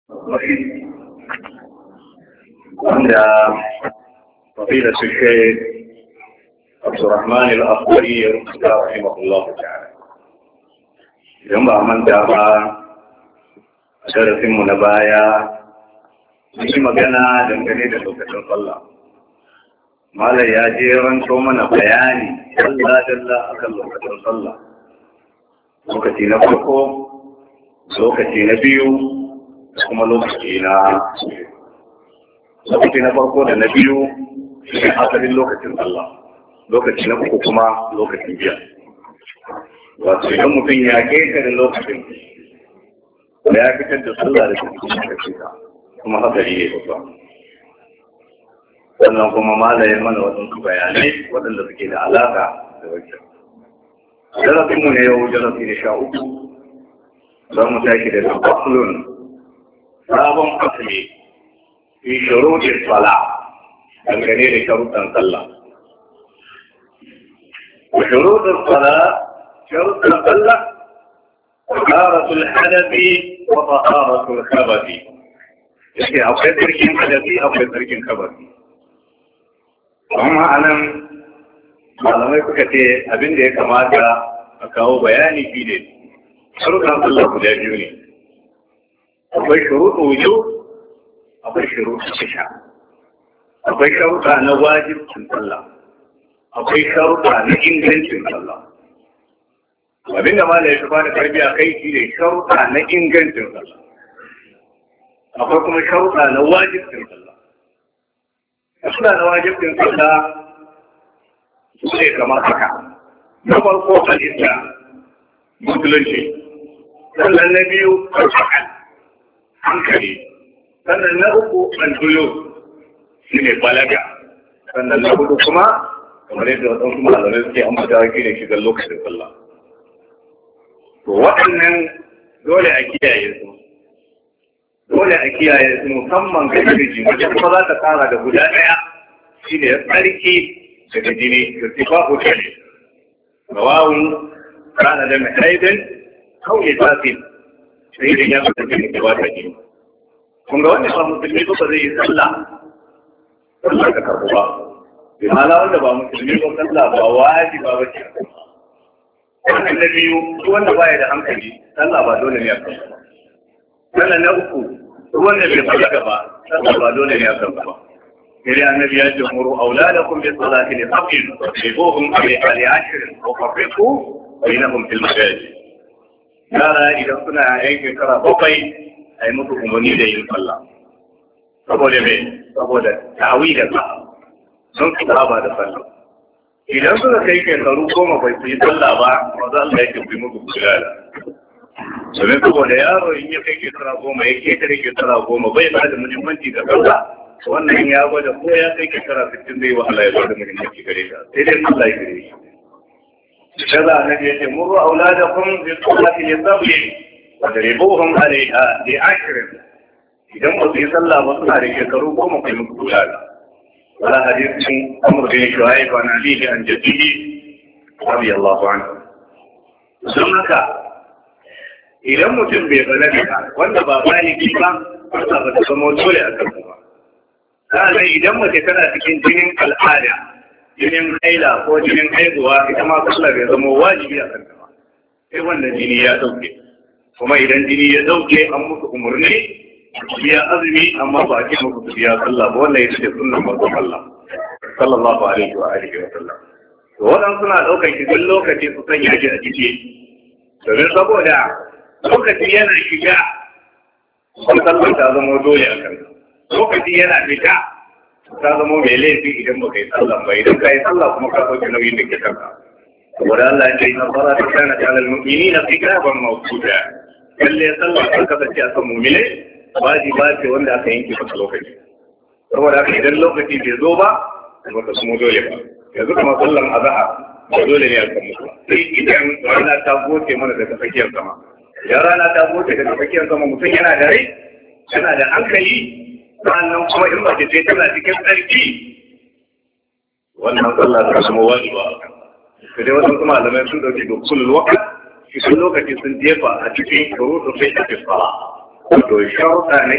wanda fadila su ke Abdurrahman al-Akhbari ya rubuta rahimahullah ta'ala idan ba manta ba a darasinmu na baya mun yi magana dangane da lokacin sallah Malam ya je ranto mana bayani dalla dalla akan lokacin sallah lokaci na farko lokaci na biyu kuma lokaci na lokaci na farko da na biyu shi asalin lokacin Allah lokaci na uku kuma lokacin biya wato idan mutum ya keka da lokacin da ya fitar da sallah da cikin lokacin kuma hatsari ne babba sannan kuma malaye mana waɗansu bayanai waɗanda suke da alaƙa da wajen darasinmu ne yau darasi da sha uku za mu tashi da faslun sabon asali fi shuruɗin sala dangane da sharuɗan sallah wa shuruɗin sala sharuɗan sallah taharatul hadafi wa taharatul khabathi yake akwai tsarkin hadafi akwai tsarkin khabathi amma anan malamai suka ce abin da ya kamata a kawo bayani fi ne sharuɗan sallah guda biyu ne akwai shuruɗu wujo akwai shuruɗu shisha akwai sharuɗa na wajibcin sallah akwai sharuɗa na ingancin sallah abin da malai ya bada tarbiya kai shi ne sharuɗa na ingancin sallah akwai kuma sharuɗa na wajibcin sallah sharuɗa na wajibcin sallah su ne kamar haka na farko halitta musulunci sannan na biyu alfahal hankali sannan na uku albuyo shi ne balaga sannan na hudu kuma kamar yadda waɗansu malamai suke ambata shi ne shigar lokacin sallah to waɗannan dole a kiyaye su dole a kiyaye su musamman ga jirgin wajen kuma za ta tsara da guda ɗaya shi ne tsarki daga jini da sifa hoto ne rawawun kana da mai haidin kawai tafi sai da ya fita jini da wata jini kun ga wanda ba musulmi ba zai yi sallah sallah ka karɓu ba bi hala wanda ba musulmi ba sallah ba wajiba ba ce wannan na biyu wanda baya da hankali sallah ba dole ne a kan ba sannan na uku wanda bai balaga ba sallah ba dole ne a kan ba إلى النبي يجمر أولادكم بالصلاة لفقر واضربوهم عليها لعشر وفرقوا بينهم في المساجد yara idan suna yankin kara bakwai a yi musu umarni da yin sallah saboda mai saboda tawi da sa sun su ba da sallah idan suka kai shekaru goma bai su yi sallah ba ba za Allah yake fi musu kulala domin saboda yaro in ya kai shekara goma ya ke kare shekara goma bai ba da muhimmanci ga sallah wannan ya gwada ko ya kai shekara sittin zai wahala ya bada muhimmanci gare ta sai dai Allah ya gare shi kaza annabi yace muru auladakum bi salati li sabli wa daribuhum alaiha li ashrin idan ba su yi sallah ba suna da shekaru goma kai muku kula wala hadisin amr bin shuaib an abihi an jaddihi radiyallahu anhu don haka idan mutum bai balaga wanda ba baligi ba ba ta zama dole a kan ba Sa'annan idan mace tana cikin jinin al'ada, jinin haila ko jinin haihuwa ita ma sallah bai zama wajibi a kanta ba. Sai wannan jini ya dauke. Kuma idan jini ya dauke an musu umarni, biya azumi amma ba a ce muku su biya sallah ba wannan ita ce sunnan manzon Allah. Sallallahu alaihi wa alihi wa sallam. To wadan suna daukar shi duk lokaci su sanya shi a jiki. Domin saboda lokaci yana shiga, sallah ta zama dole a kanta. lokaci yana fita ta zama mai laifi idan ba ka yi sallah ba idan ka yi sallah kuma ka sauke nauyin da ke kanka saboda Allah ya ce na fara ta kana ta alal mu'mini na kitaban mawquta lalle sallah ta kasance a kan mu'mine wajiba ce wanda aka yanke masa lokaci saboda haka idan lokaci bai zo ba ba ka kuma dole ba yanzu kuma sallan azhar ba dole ne a kan mutu sai idan rana ta goce mana daga tsakiyar sama idan rana ta goce daga tsakiyar sama mutum yana da rai yana da hankali sannan kuma in mace ce tana cikin tsarki wannan sallah ta zama wajiba sai dai wasu kuma malamai sun dauki da kullum wakat shi lokaci sun jefa a cikin shuruɗu sai ta fi fara wato sharuɗa na